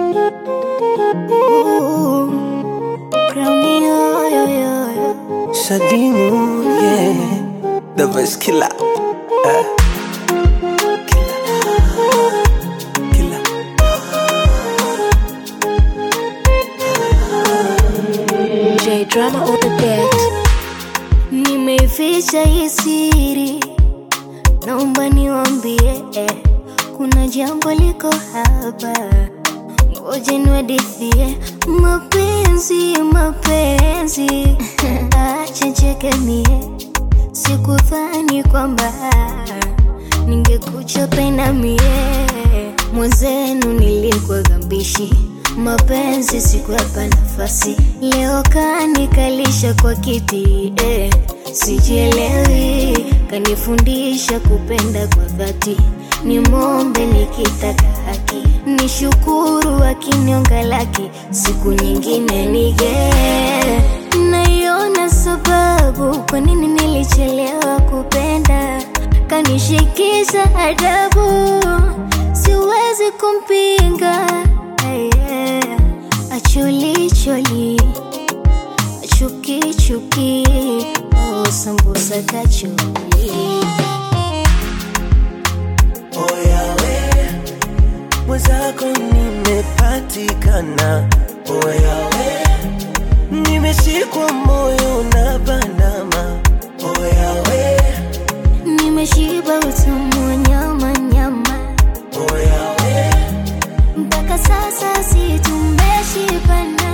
Shadimu, yeah, the best killer. Uh, killer. Killer. J drama on the beat. Nimeificha hii siri, naomba niwambie, eh, kuna jambo liko hapa, ngoja niwadithie. Mapenzi, mapenzi, acha cheke mie, sikudhani kwamba ningekucha pena mie, mwenzenu nilikuwa gambishi mapenzi sikuwapa nafasi, leo kanikalisha kwa kiti eh, sijielewi, kanifundisha kupenda kwa dhati, ni mombe nikitaka haki, nishukuru akinionga laki, siku nyingine nige naiona sababu kwa nini nilichelewa kupenda, kanishikisha adabu, siwezi kumpinga yeah. Acholi choli, chuki chuki, oh sambusa kacholi. Oyawe, mwenzako nimepatikana. Oyawe, nimeshikwa moyo na bandama. Oyawe, Nimeshiba utamu wa nyama nyama, oyawe, mpaka sasa si tumeshibana.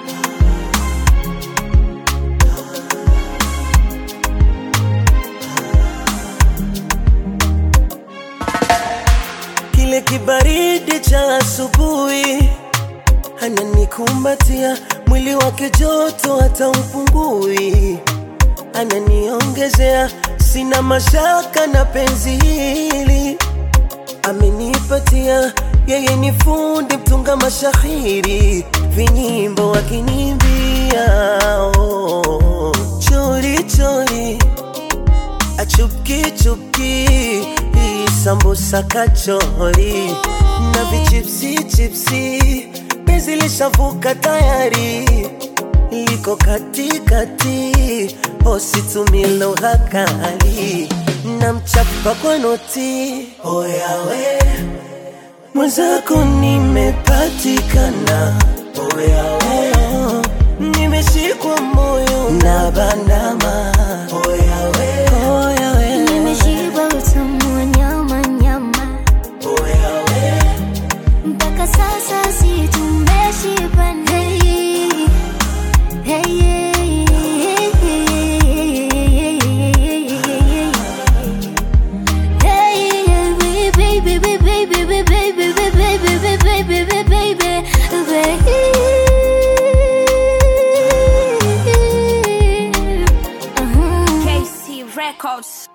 kile kibaridi cha asubuhi ananikumbatia, mwili wake joto hata upungui, ananiongezea, sina mashaka na penzi hili amenipatia, yeye ni fundi mtunga mashahiri, vinyimbo akinimbia, oh, chori chori achupki chupki hii sambusa kachori na vichipsi chipsi penzi lishavuka tayari liko katikati ositumie lugha kali na mchapa kwa noti oyawe mwenzako nimepatikana oyawe nimeshikwa moyo na bandama oyawe oyawe Nimeshiba utamu wa nyama nyama, oyawe mpaka sasa si tumeshibana. Hey, hey, hey, baby, baby, baby, baby, baby, baby, baby, baby, baby, baby. Uh-huh. KC Records.